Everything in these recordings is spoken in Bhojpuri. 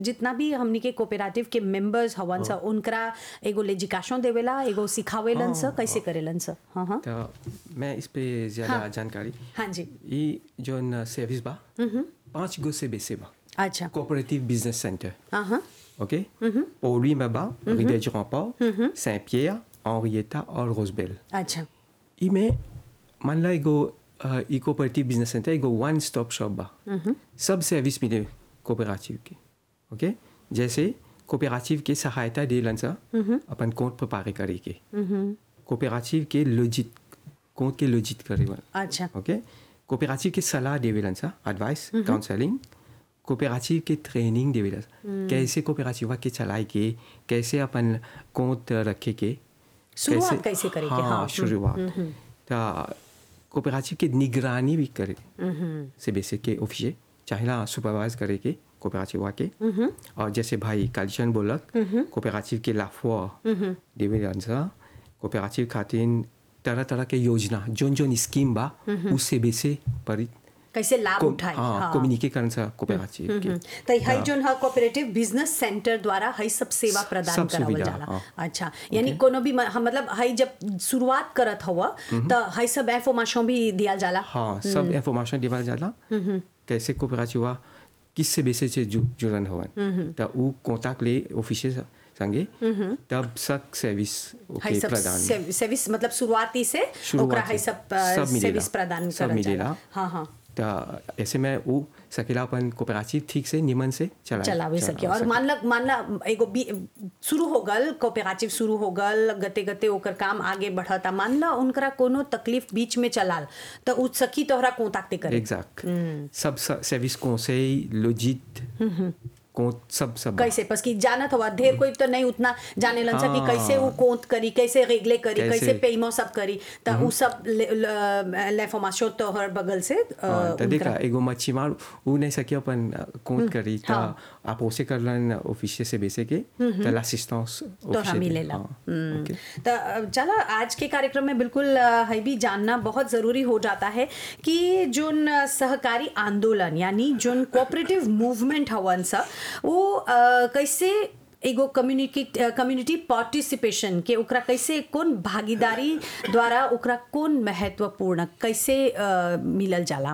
जितना भी हमनी के कोऑपरेटिव के मेंबर्स हवन स उनकरा एगो लेजिकाशन देवेला एगो सिखावेलन स कैसे करेलन स हाँ हाँ तो मैं इस पे ज़्यादा हाँ। जानकारी हाँ जी ये जो न सर्विस बा पाँच गो से बेसे बा अच्छा कोऑपरेटिव बिजनेस सेंटर हाँ हाँ OK Pauli Maba, Rivière du Rempart, Saint-Pierre, Henrietta और Rosebell. अच्छा इमें मान ला एगो ई कोऑपरेटिव बिजनेस सेंटर एगो वन स्टॉप शॉप बा सब सर्विस मिले कोऑपरेटिव के ओके जैसे कोऑपरेटिव के सहायता देलन सा अपन कोड प्रिपेयर करे के कोऑपरेटिव के लॉजिट कोड के लॉजिट करे वाला अच्छा ओके कोऑपरेटिव के सलाह देवेलन सा एडवाइस काउंसलिंग कोऑपरेटिव के ट्रेनिंग देवेलन सा। कैसे कोऑपरेटिव के चलाए के कैसे अपन कोड रखे के शुरुआत कैसे करे के, हाँ, हाँ, शुरुआत तो कोऑपरेटिव की निगरानी भी करे से बेसिक के ऑफिसर चाहेला सुपरवाइज करे के कोऑपरेटिव के और जैसे भाई कालीचंद बोलक कोऑपरेटिव के लाफवा देवेलन सा कोऑपरेटिव खातिर तरह तरह के योजना जोन जोन स्कीम बा उससे बेसे पर कैसे लाभ उठाए हाँ कम्युनिकेट करन सा कोऑपरेटिव के तो हई जोन है कोऑपरेटिव बिजनेस सेंटर द्वारा हई सब सेवा प्रदान सब करावल सुविधा, जाला हाँ। अच्छा यानी कोनो भी म- हम मतलब हई जब शुरुआत करत हवा तो हई सब इंफॉर्मेशन भी दिया जाला हाँ सब इंफॉर्मेशन देवल जाला कैसे कोऑपरेटिव हुआ किससे बेसे से जु, जुड़न हवन तो उ कॉन्टैक्ट ले ऑफिसर संगे तब सब सर्विस हई ओके सब प्रदान सेव- सर्विस मतलब शुरुआती से शुरुआत ओकरा हई से। सब अ, सब मिलेला। सर्विस प्रदान सब करल जाला मिलेला। हाँ हाँ तो ऐसे में वो सकेला अपन कोऑपरेटिव ठीक से निमन से चला चलावे सके और मान ला मान ला एगो बी शुरू हो गल कोऑपरेटिव शुरू हो गल गते गते ओकर काम आगे बढ़ता मान ला उनकरा कोनो तकलीफ बीच में चलाल तो उ सखी तोहरा कोताक्ते करे एग्जैक्ट सब सर्विस conseil लॉजिट को सब सब कैसे बस कि जानत हवा ढेर कोई तो नहीं उतना जाने लन सा कि हाँ। कैसे वो कोंत करी कैसे रेगले करी कैसे- कैसे पेइमो सब करी तो उ सब l'information तोहर बगल से अ, हाँ, तो देखा उनकरा- एगो मच्छी मार वो नहीं सके अपन कोट करी तो हाँ। आप उसे कर लन ऑफिसर से बेसे के तो l'assistance तोहरा officier दे। मिलेला हाँ, हम्म। ओके। तो अ, चला आज के कार्यक्रम में बिल्कुल अ, है भी जानना बहुत ज़रूरी हो जाता है कि जोन अ, सहकारी आंदोलन यानी जोन कोऑपरेटिव मूवमेंट हवन सा वो अ, कैसे एगो कम्युनिटी कम्युनिटी पार्टिसिपेशन के ओकरा कैसे कौन भागीदारी द्वारा ओकरा कौन महत्वपूर्ण कैसे अ, मिलल जाला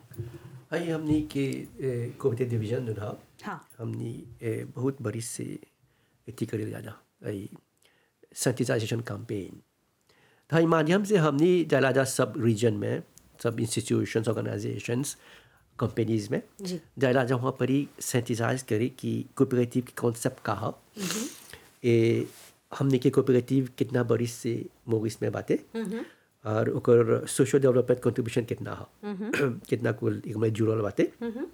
हई हमनी के कॉम्पिटेटिव डिवीजन जोन हा हाँ हमनी ए, बहुत बड़ी से एथी करे जाला हई सेंसिटाइजेशन कैंपेन तो हई माध्यम से हमनी जाला जा सब रीजन में सब इंस्टीट्यूशंस ऑर्गेनाइजेशंस कंपनीज में जी। जाला जा वहाँ पर ही सेंसिटाइज करे कि कोऑपरेटिव के कॉन्सेप्ट का हा ए हमनी के कोऑपरेटिव कितना बड़ी से मोरिस में बाटे और ओकर सोशल डेवलपमेंट कंट्रीब्यूशन कितना हा कितना कुल एक में जुड़ल बाटे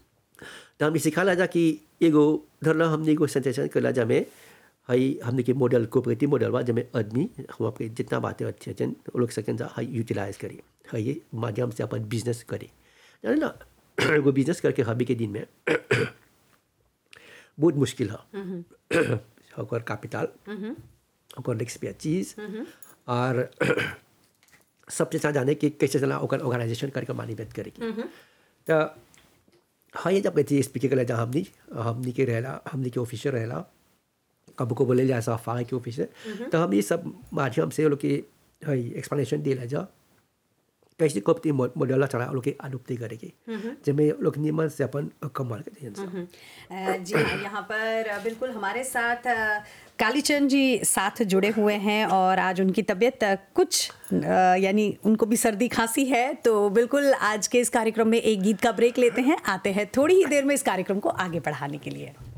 तो हमने सिखाला जा कि एगो धरला हमने एगो सेंसेशन कला जा में हई हमने के मॉडल कोऑपरेटिव मॉडल बा जमे आदमी हम आपके जितना बातें अच्छे अच्छे वो लोग सकें जा हई यूटिलाइज करी हई ये माध्यम से अपन बिजनेस करे जाने ना एगो बिजनेस करके हबी के दिन में बहुत मुश्किल है ओकर कैपिटल ओकर एक्सपर्टीज और सबसे अच्छा जाने कि कैसे चला ओकर ऑर्गेनाइजेशन करके मैनेजमेंट करेगी तो हाँ ये जब कहती स्पीकर के जहाँ हमनी हमनी के रहला हमनी के ऑफिसर रहला कब को बोले जा सफाई के ऑफिसर तो हम ये सब माध्यम से वो लोग के हई एक्सप्लेनेशन दिला जा कैसे कपती मॉडल चला वो लोग के अनुप्ति करेगी जिसमें लोग नियमन से अपन कमाल करते हैं अ, जी हाँ यहाँ पर अ, बिल्कुल हमारे साथ अ, कालीचंद जी साथ जुड़े हुए हैं और आज उनकी तबीयत अ, कुछ अ, यानी उनको भी सर्दी खांसी है तो बिल्कुल आज के इस कार्यक्रम में एक गीत का ब्रेक लेते हैं आते हैं थोड़ी ही देर में इस कार्यक्रम को आगे बढ़ाने के लिए